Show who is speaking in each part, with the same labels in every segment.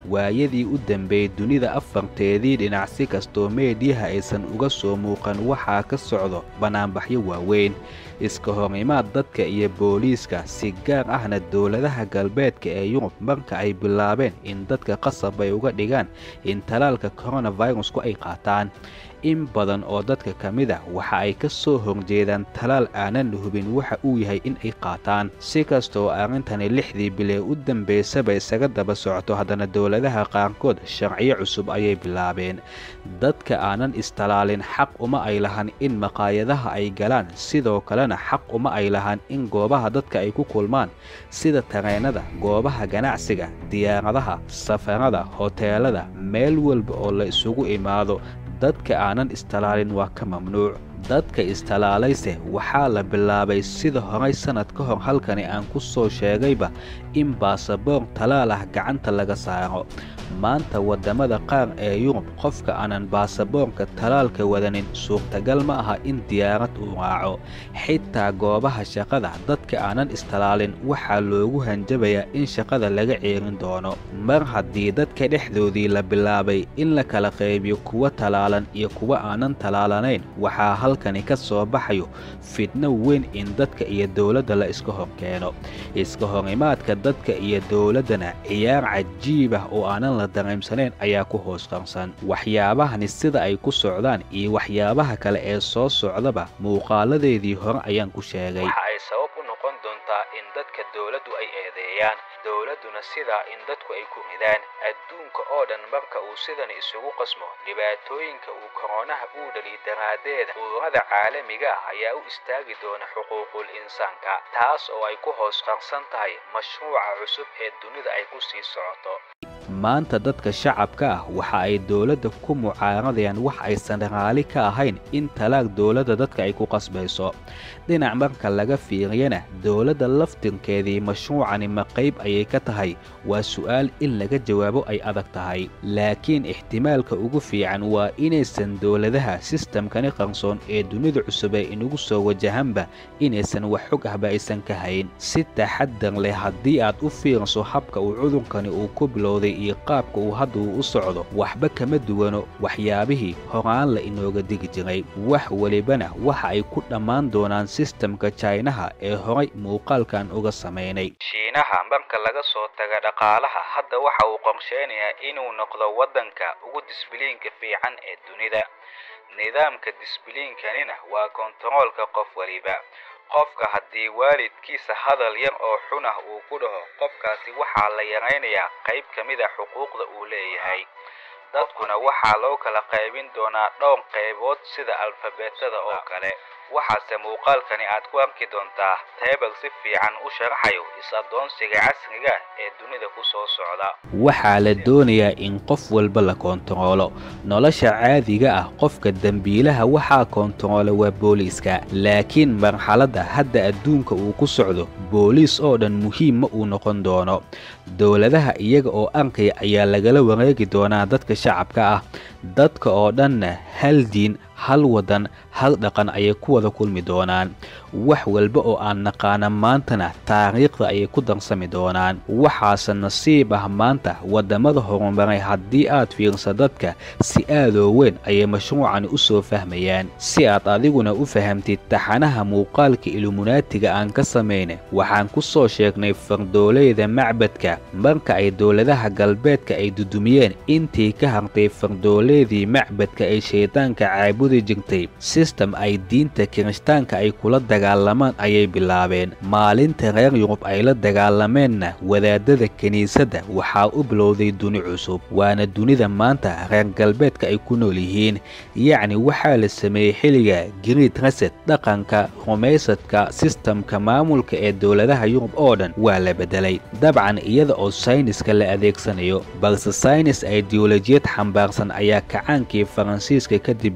Speaker 1: waayadii u dambeeyey dunida afarteedii dhinac si kastoo meediyaha aysan uga soo muuqan waxaa ka socdo bannaanbaxyo waaweyn iska horimaad dadka iyo booliiska si gaar ahna dowladaha galbeedka ee yurub marka ay bilaabeen in dadka qasab ay uga dhigaan in talaalka koronafirusku ay qaataan in badan oo dadka ka mid a waxa ay ka soo horjeedaan talaal aanan hubin waxa uu yahay in ay qaataan si kastooo arrintani lixdii bilee u dambaysaba isaga daba socoto haddana dowladaha qaarkood sharciyo cusub ayay bilaabeen dadka aanan istalaalin xaq uma ay lahan in maqaayadaha ay galaan sidoo kalena xaq uma ay lahan in goobaha dadka ay ku kulmaan sida tareennada goobaha ganacsiga diyaaradaha safarada hoteelada meel walba oo la isugu imaado dadka aanan istalaalin waa ka mamnuuc dadka istalaalayse waxaa la bilaabay sida horay sannad ka hor halkani aan ku soo sheegayba in baasaboor talaal ah gacanta laga saaro maanta waddamada qaar ee yurub qofka aanan baasaboorka talaalka wadanin suurtagal ma aha in diyaarad uu raaco xitaa goobaha shaqada dadka aanan istalaalin waxaa loogu hanjabayaa in shaqada laga ceerin doono mar haddii dadka dhexdoodii la bilaabay in la kala qaybiyo kuwa talaalan iyo kuwa aanan talaalanayn waxaa halkani ka soo baxayo fidno weyn in dadka iyo dowladda la iska hor keeno iska horimaadka dadka iyo dowladdana ciyaar cajiib ah oo aanan la dareemsanayn ayaa ku hoos qarsan waxyaabahani sida ay ku socdaan iyo waxyaabaha kale ee soo socdaba muuqaaladeedii hore ayaan ku sheegay waxa ay sabab u noqon doontaa in dadka dowladdu ay eedeeyaan dowladduna sidaa in dadku ay ku ridaan adduunka oo dhan marka uu sidan isugu qasmo dhibaatooyinka uu koronaha uu dhaliy daraaddeeda ururada caalamiga ah ayaa u istaagi doona xuquuqul insaanka taas oo ay ku hoos qarsan tahay mashruuca cusub ee dunida ay ku sii socoto maanta dadka shacabka ah waxa ay dowladda ku mucaaradayaan wax aysan raali ka ahayn in talaag dowladda dadka ay ku qasbayso dhinac marka laga fiiriyana dowladda laftirkeedii mashruucani ma qayb ayay ka tahay waa su'aal in laga jawaabo ay adag tahay laakiin ixtimaalka ugu fiican waa inaysan dowladaha sistamkani qarsoon ee dunida cusub ee inugu soo wajahanba inaysan wax xog ahba aysan ka hayn si taxadar leh haddii aad u fiirso habka uu cudurkani uu ku bilowday iyo qaabka uu hadda uu u socdo waxba kama duwano waxyaabihii horaan la inooga digi jiray wax welibana waxa ay ku dhammaan doonaan sistamka jaynaha ee horay muuqaalkan uga samaynay shiinaha marka laga soo taga dhaqaalaha hadda waxa uu qorsheynayaa inuu noqdo waddanka ugu disbiliinka fiican ee dunida nidaamka disbiliinkanina waa kontaroolka qof waliba qofka haddii waalidkiisa hadal yar oo xun ah uu ku dhaho qofkaasi waxaa la yaraynayaa qayb ka mid a xuquuqda uu leeyahay dadkuna waxaa loo kala qaybin doonaa dhowr qaybood sida alfabeetada oo kale waxaase muuqaalkani aad ku arki doontaa teebal si fiican u sharaxayo is-addoonsiga casriga ee dunida ku soo socda waxaa la doonayaa in qof walba la koontaroolo nolosha caadiga ah qofka dembiilaha waxaa koontaroola waa booliiska laakiin marxaladda hadda adduunka uu ku socdo booliis oo dhan muhiim ma uu noqon doono dowladaha iyaga oo arkaya ayaa lagala wareegi doonaa dadka shacabka ah dadka oo dhanna hal diin hal waddan hal dhaqan ayay ku wada kulmi doonaan wax walba oo aan naqaana maantana taariikhda ayay ku darsami doonaan waxaase nasiib ah maanta waddamada horumaray haddii aad fiirsa dadka si aadoo weyn ayay mashruucani u soo fahmayaan si aad adiguna u fahamtid taxanaha muuqaalka iluminaatiga aan ka samayna waxaan ku soo sheegnay fardoolayda macbadka marka ay dowladaha galbeedka ay dudumiyeen intii ka hartay fardooleydii macbadka ay shaydaanka caabudi jirtay sistem ay diinta kirishtaanka ay kula dagaalamaan ayay bilaabeen maalinta reer yurub ay la dagaalameenna wadaadada kiniisadda waxaa u bilowday duni cusub waana dunida maanta reer galbeedka ay ku nool yihiin yacni waxaa la sameeyey xilliga griid reset dhaqanka rumaysadka sistamka maamulka ee dowladaha yurub oo dhan waa la beddelay dabcan iyada oo sayniska la adeegsanayo balse saynis ideolojiyad xambaarsan ayaa kacaankii faransiiska kadib bilowday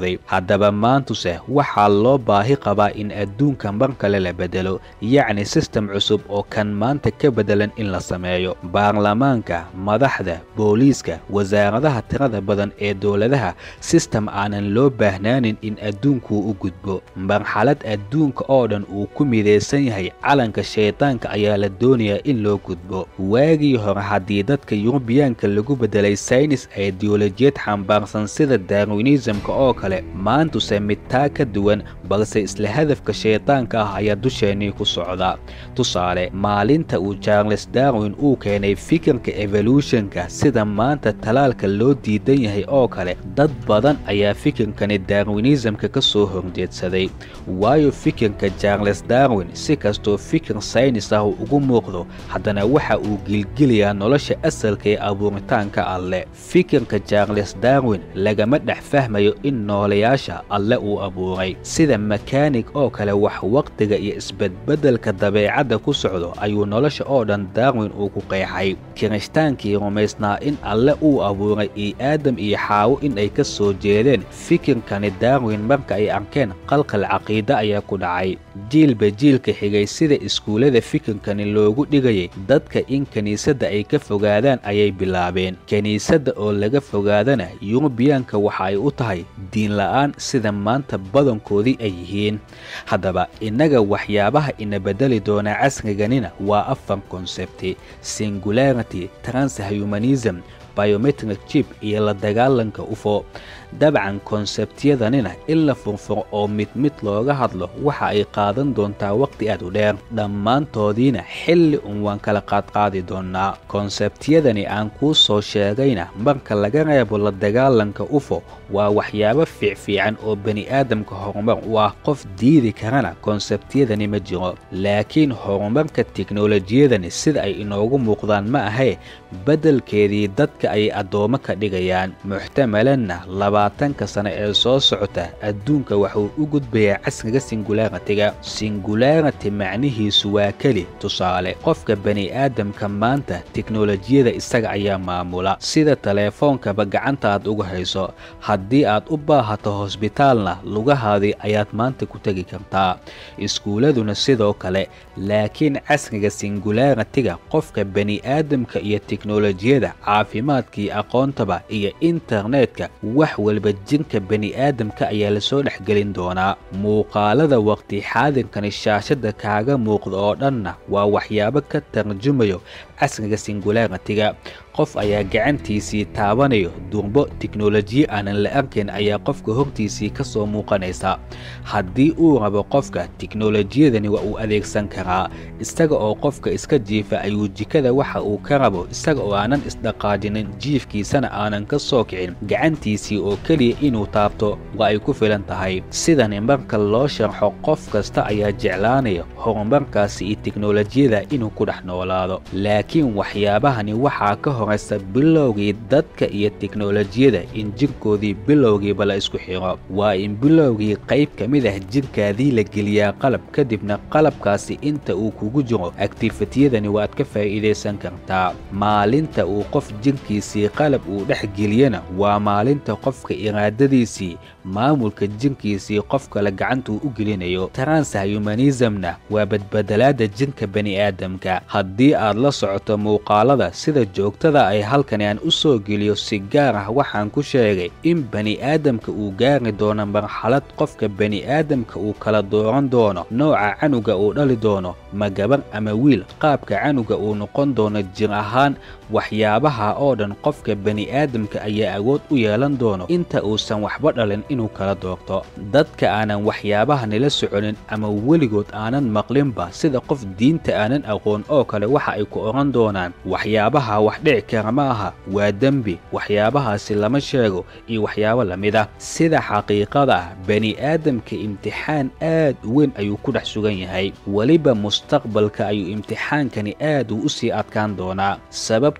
Speaker 1: bilowday haddaba maantuse waxaa loo baahi qabaa in adduunka mar kale la bedelo yacni sistem cusub oo kan maanta ka bedelan in la sameeyo baarlamaanka madaxda booliiska wasaaradaha tirada badan ee dowladaha sistem aanan loo baahnaanin in adduunkuu u gudbo marxalad adduunka oo dhan uu ku midaysan yahay calanka shaydaanka ayaa la doonayaa in loo gudbo waagii hore haddii dadka yurubiyaanka lagu bedelay saynis aidiyolojiyad xambaarsan sida darwinisamka oo kale maantuse mid taa ka duwan balse isla hadafka shaydaanka ah ayaa dusheennii ku socda tusaale maalinta uu charles darwin uu keenay fikirka evolutionka sida maanta talaalka loo diidan yahay oo kale dad badan ayaa fikirkani darwinisamka ka soo horjeedsaday waayo fikirka charles darwin si kastoo fikir saynis ah ugu muuqdo haddana waxa uu gilgelayaa nolosha asalka ee abuuritaanka alleh fikirka charles darwin lagama dhex fahmayo in noolayaasha alle uu abuuray sida makaanig oo kale wax waqtiga iyo isbedbedelka dabeecadda ku socdo ayuu nolosha oo dhan darwin uu ku qeexay kiristaankii rumaysnaa in alle uu abuuray iyo aadam iyo xaawo in ay ka soo jeedeen fikirkani darwin marka ay arkeen qalqal caqiide ayaa ku dhacay jiilba jiilka xigay sida iskuullada fikirkani loogu dhigayay dadka in kiniisadda ay ka fogaadaan ayay bilaabeen kiniisadda oo laga fogaadana yurubiyaanka waxa ay u tahay diin la'aan sida maanta badankoodii ay yihiin haddaba innaga waxyaabaha ina bedeli doonaa casriganina waa afar konsebti singularity transhumanism biometric chip iyo la dagaalanka ufo dabcan konsebtiyadanina in la furfuro oo mid mid looga hadlo waxa ay qaadan doontaa waqti aad u dheer dhammaantoodiina xilli un waan kala qaadqaadi doonnaa konsebtiyadani aan kuu soo sheegayna marka laga reebo la dagaalanka ufo waa waxyaabo fiicfiican oo bani'aadamka horumar u ah qof diidi karana konsebtiyadani ma jiro laakiin horumarka teknolojiyadani sida ay inoogu muuqdaan ma ahee beddelkeedii dadka ayay addoommo ka dhigayaan muxtamalanna labaatanka sane ee soo socota adduunka waxuu u gudbayaa casriga singularitiga singularity macnihiisu waa keli tusaale qofka bani'aadamka maanta teknolojiyada isaga ayaa maamula sida teleefoonkaba gacanta aad uga hayso haddii aad u baahato hosbitaalna lugahaadii ayaad maanta ku tegi kartaa iskuuladuna sidoo kale laakiin casriga singularitiga qofka bani'aadamka iyo teknolojiyada caafimaadkii aqoontaba iyo internetka wax walba jinka bani'aadamka ayaa lasoo dhexgelin doonaa muuqaalada waqti xaadirkani shaashadda kaaga muuqda oo dhanna waa waxyaabo ka tarjumayo casriga singularitiga qof ayaa gacantiisii taabanayo durbo teknolojiye aanan la arkayn ayaa qofka hortiisii ka soo muuqanaysa haddii uu rabo qofka teknolojiyadani waa uu adeegsan karaa isaga oo qofka iska jiifa ayuu jikada waxa uu ka rabo isaga oo aanan isdhaqaajinin jiifkiisana aanan ka soo kicin gacantiisii oo keliya inuu taabto waa ay ku filan tahay sidani marka loo sharxo qof kasta ayaa jeclaanaya horumarkaasi iyo teknolojiyada inuu ku dhex noolaado laakiin waxyaabahani waxaa ka horaysa bilowgii dadka iyo teknolojiyada in jirkoodii bilowgiiba la isku xiro waa in bilowgii qayb ka mid ah jirkaadii la geliyaa qalab kadibna qalabkaasi inta uu kugu jiro aktifitiyadani waad ka faa'iidaysan kartaa maalinta uu qof jirkiisii qalab uu dhex geliyana waa maalinta qofka iraadadiisii maamulka jirkiisii qof kale gacantuu u gelinayo transhumanismna waa badbedelaada jirka bani'aadamka haddii aad la socoto muuqaalada sida joogtada ay halkani aan u soo geliyo si gaar ah waxaan ku sheegay in bani'aadamka uu gaari doono marxalad qofka bani'aadamka uu kala dooran doono nooca canuga uu dhali doono ma gabar ama wiil qaabka canuga uu noqon doono jir ahaan waxyaabaha oo dhan qofka bani'aadamka ayaa awood u yeelan doono inta uusan waxba dhalin inuu kala doorto dadka aanan waxyaabaha nila soconin ama weligood aanan maqlinba sida qof diinta aanan aqoon oo kale waxa ay ku odhan doonaan waxyaabaha wax dhici kara ma aha waa dembi waxyaabahaasi lama sheego iyo waxyaabo lamid ah sida xaqiiqada ah bani'aadamka imtixaan aad u weyn ayuu ku dhex sugan yahay weliba mustaqbalka ayuu imtixaankani aad uu u sii adkaan doonaa sababta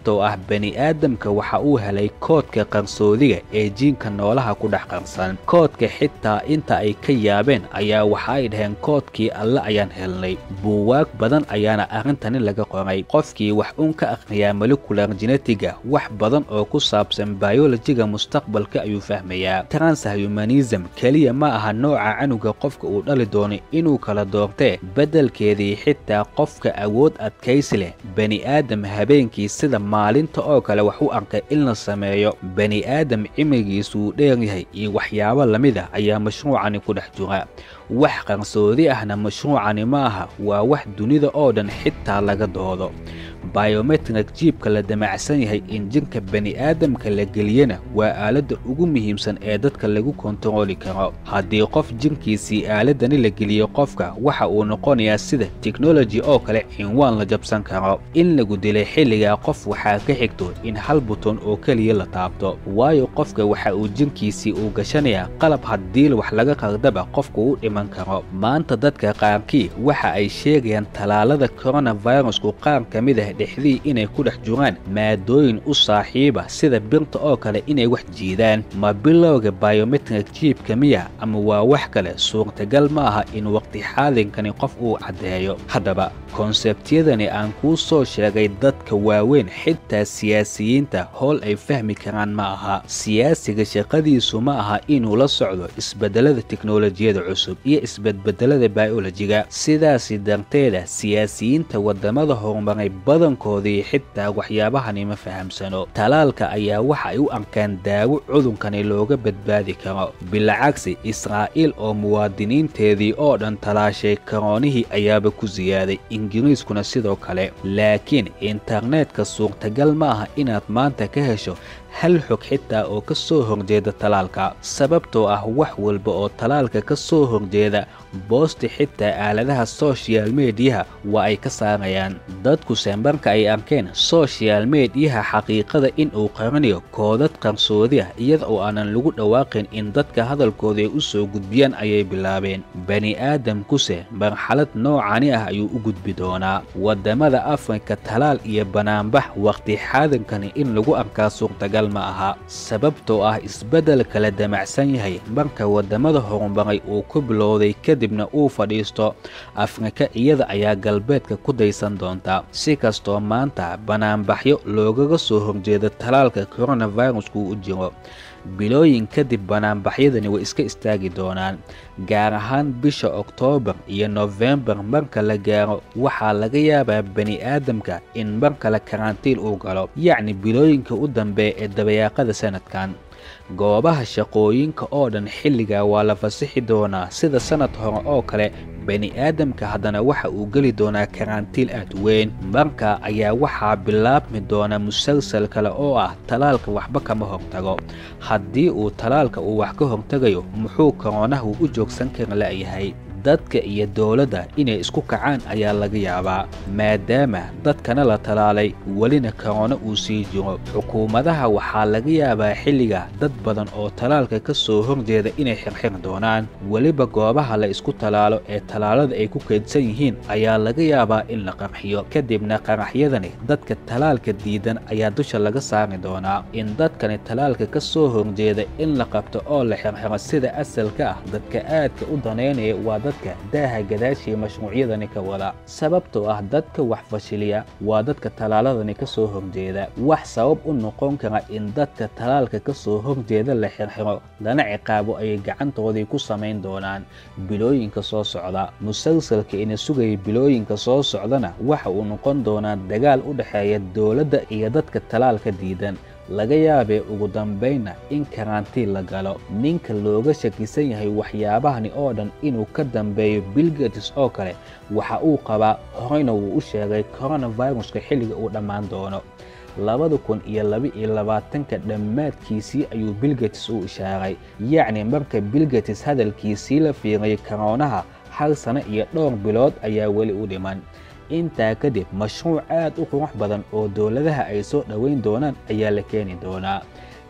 Speaker 1: sababtoo ah bani aadamka waxa uu helay koodka qarsoodiga ee jiinka noolaha ku dhex qarsan koodka xitaa inta ay ka yaabeen ayaa waxa ay dhaheen koodkii alle ayaan helnay buuwaag badan ayaana arrintani laga qoray qofkii wax uun ka akhriyaa molekular genetiga wax badan oo ku saabsan bayolojiga mustaqbalka ayuu fahmayaa transhumanism keliya ma aha nooca canuga qofka uu dhali doono inuu kala doortee beddelkeedii xitaa qofka awood adkaysi leh bani aadam habeenkii sida maalinta oo kale wax u arkay in la sameeyo bani aadam cimrigiisuu dheeryahay iyo waxyaabo lamid ah ayaa mashruucani ku dhex jira wax qarsoodi ahna mashruucani ma aha waa wax dunida oo dhan xitaa laga doodo biometrik jiibka la damacsan yahay in jinka bani aadamka la geliyana waa aaladda ugu muhiimsan ee dadka lagu kontarooli karo haddii qof jinkiisii aaladani la geliyo qofka waxa uu noqonayaa sida teknoloji oo kale cinwaan la jabsan karo in lagu dilay xilligaa qof waxaa ka xigto in hal buton oo keliya la taabto waayo qofka waxa uu jinkiisii uu gashanayaa qalab haddiil wax laga qardaba qofka u dhiman karo maanta dadka qaarkii waxa ay sheegayaan tallaalada koronavirusku qaar ka mid ah dhexdii inay ku dhex jiraan maadooyin u saaxiiba sida birta oo kale inay wax jiidaan ma bilowga biometrik jiibka miya ama waa wax kale suurtagal ma aha in waqti xaadinkani qof uu caddeeyo haddaba konsebtiyadani aan kuu soo sheegay dadka waaweyn xitaa siyaasiyiinta howl ay fahmi karaan ma aha siyaasiga shaqadiisu ma aha inuu la socdo isbeddelada teknolojiyada cusub iyo isbedbedelada biolojiga sidaasi darteeda siyaasiyiinta waddamada horumaray badankoodii xitaa waxyaabahani ma fahamsano talaalka ayaa waxa ay u arkaan daawo cudunkani looga badbaadi karo bilcagsi israa'iil oo muwaadiniinteedii oo dhan talaashay karoonihii ayaaba ku siyaaday ingiriiskuna sidoo kale laakiin internetka suurtagal ma aha inaad maanta ka hesho hal xog xitaa oo ka soo horjeeda talaalka sababtoo ah wax walba oo talaalka ka soo horjeeda boosti xitaa aaladaha sochial mediyaha waa ay ka saarayaan dadkuse marka ay arkeen sochial mediyaha xaqiiqada in uu qaranayo koodad qarsoodi ah iyada oo aanan lagu dhawaaqin in dadka hadalkooda ay u soo gudbiyaan ayay bilaabeen bani aadamkuse marxalad noocani ah ayuu u gudbi doonaa waddamada afrika talaal iyo banaanbax waqti xaadankani in lagu arkaa suurtagal ma aha sababtoo ah isbeddelka la damacsan yahay marka waddamada horumaray uu ku bilowday kadibna uu fadhiisto afrika iyada ayaa galbeedka ku daysan doonta si kastoo maanta banaanbaxyo loogaga soo horjeeda talaalka koronavirusku u jiro bilooyin kadib banaanbaxyadani way iska istaagi doonaan gaar ahaan bisha oktoobar iyo nofembar marka la gaaro waxaa laga yaabaa bani aadamka in mar kale karantiil uu galo yacni bilooyinka u dambeeya ee dabayaaqada sanadkan goobaha shaqooyinka oo dhan xilligaa waa la fasixi doonaa sida sannad hore oo kale bani aadamka haddana waxa uu geli doonaa karantiil aad weyn marka ayaa waxaa bilaabmi doona musalsal kale oo ah talaalka waxba kama hortago haddii uu talaalka uu wax ka hortagayo muxuu koronahu u joogsan kara la'yahay dadka iyo dowladda inay isku kacaan ayaa laga yaabaa maadaama dadkana la talaalay welina korona uu sii jiro xukuumadaha waxaa laga yaabaa xilliga dad badan oo talaalka ka soo horjeeda inay xirxir doonaan weliba goobaha la isku talaalo ee talaalada ay ku kaydsan yihiin ayaa laga yaabaa in la qarxiyo kadibna qaraxyadani dadka talaalka diidan ayaa dusha laga saari doonaa in dadkani talaalka ka soo horjeeda in la qabto oo la xirxiro sida asalka ah dadka aadka u daneynaya waa dadka daaha gadaashii mashruucyadani ka wada sababtoo ah dadka wax fashiliya waa dadka talaaladani ka soo horjeeda wax sabab u noqon kara in dadka talaalka ka soo horjeeda la xirxiro lana ciqaabo ayay gacantoodii ku samayn doonaan bilooyinka soo socda musalsalka ina sugaya bilooyinka soo socdana waxa uu noqon doonaa dagaal u dhexeeya dowladda iyo dadka talaalka diidan laga yaabee ugu dambaynna in karantiin la galo ninka looga shakisan yahay waxyaabahani oo dhan inuu ka dambeeyo bilgatis oo kale waxa uu qabaa horeyna wuu u sheegay koronaviruska xilliga uu dhammaan doono labada kun iyo laba-iyo labaatanka dhammaadkiisii ayuu bilgatis u ishaaray yacni marka bilgatis hadalkiisii la fiiriyay karoonaha hal sano iyo dhowr bilood ayaa weli u dhiman intaa kadib mashruuc aad u qurux badan oo dowladaha ay soo dhoweyn doonaan ayaa la keeni doonaa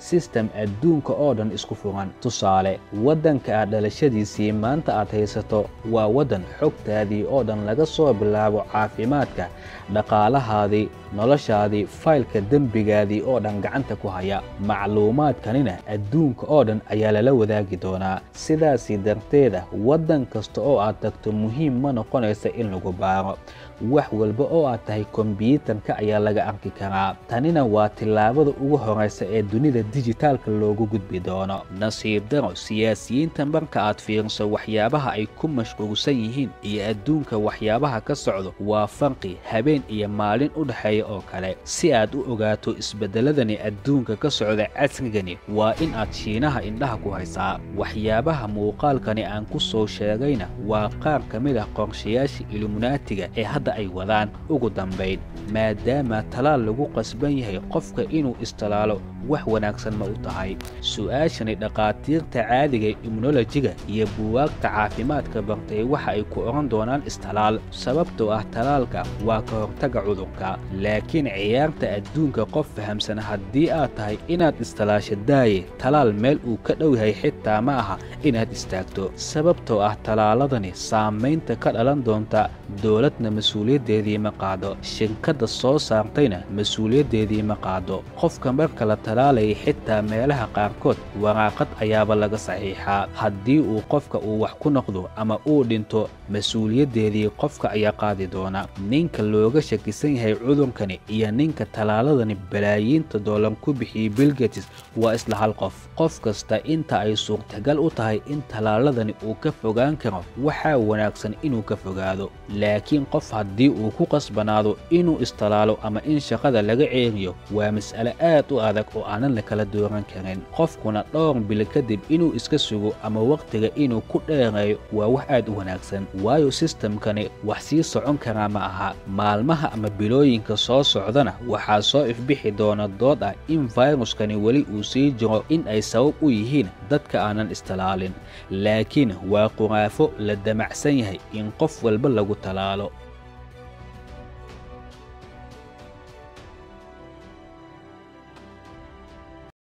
Speaker 1: sistem adduunka oo dhan isku furan tusaale waddanka aad dhalashadiisii maanta aad haysato waa waddan xogtaadii oo dhan laga soo bilaabo caafimaadka dhaqaalahaadii noloshaadii faylka dembigaadii oo dhan gacanta ku haya macluumaadkanina adduunka oo dhan ayaa lala wadaagi doonaa sidaasii darteeda waddan kasta oo aad tagto muhiim ma noqonaysa in lagu baaro wax walba oo aad tahay kombyuutarka ayaa laga arki karaa tanina waa tillaabada ugu horaysa ee dunida dijitaalka loogu gudbi doono nasiib daro siyaasiyiinta marka aad fiiriso waxyaabaha ay ku mashquulsan yihiin iyo adduunka waxyaabaha ka socdo waa farqi habeen iyo maalin u dhexeeya oo kale si aad u ogaato isbeddeladani adduunka ka socda casrigani waa in aad shiinaha indhaha ku haysaa waxyaabaha muuqaalkani aan ku soo sheegayna waa qaar ka mid ah qorshayaasha iluminaatiga ee hadda ay wadaan ugu dambayn maadaama talaal lagu qasban yahay qofka inuu istalaalo wax wanaagsan ma u tahay su'aashani dhakhaatiirta caadiga immunolojiga iyo buwaagta caafimaadka bartay waxa ay ku odhan doonaan istalaal sababtoo ah talaalka waa ka hortaga cudurka laakiin ciyaarta adduunka qof fahamsan haddii aad tahay inaad istalaasha daaye talaal meel uu ka dhow yahay xitaa ma aha inaad istaagto sababtoo ah talaaladani saamaynta ka dhalan doonta dowladna mas-uuliyaddeedii ma qaado shirkadda soo saartayna mas-uuliyaddeedii ma qaado qofka marka la talaalayay xitaa meelaha qaarkood waraaqad ayaaba laga saxiixaa haddii uu qofka uu wax ku noqdo ama uu dhinto mas-uuliyaddeedii qofka ayaa qaadi doona ninka looga shakisan yahay cudurkani iyo ninka talaaladani balaayiinta doolar ku bixiyey bilgetis waa isla hal qof qof kasta inta ay suurtagal u tahay in talaaladani uu ka fogaan karo waxaa wanaagsan inuu ka fogaado laakiin qof haddii uu ku qasbanaado inuu istalaalo ama in shaqada laga ceeriyo waa mas'ale aad u adag oo aanan la kala dooran karin qofkuna dhowr bil kadib inuu iska sugo ama wakhtiga inuu ku dheereeyo waa wax aad u wanaagsan waayo sistamkani wax sii socon karaa ma aha maalmaha ama bilooyinka soo socdana waxaa soo ifbixi doona dood ah in fayruskani weli uu sii jiro in ay sabab u yihiin dadka aanan istalaalin laakiin waa quraafo la damacsan yahay in qof walba lagu talaalo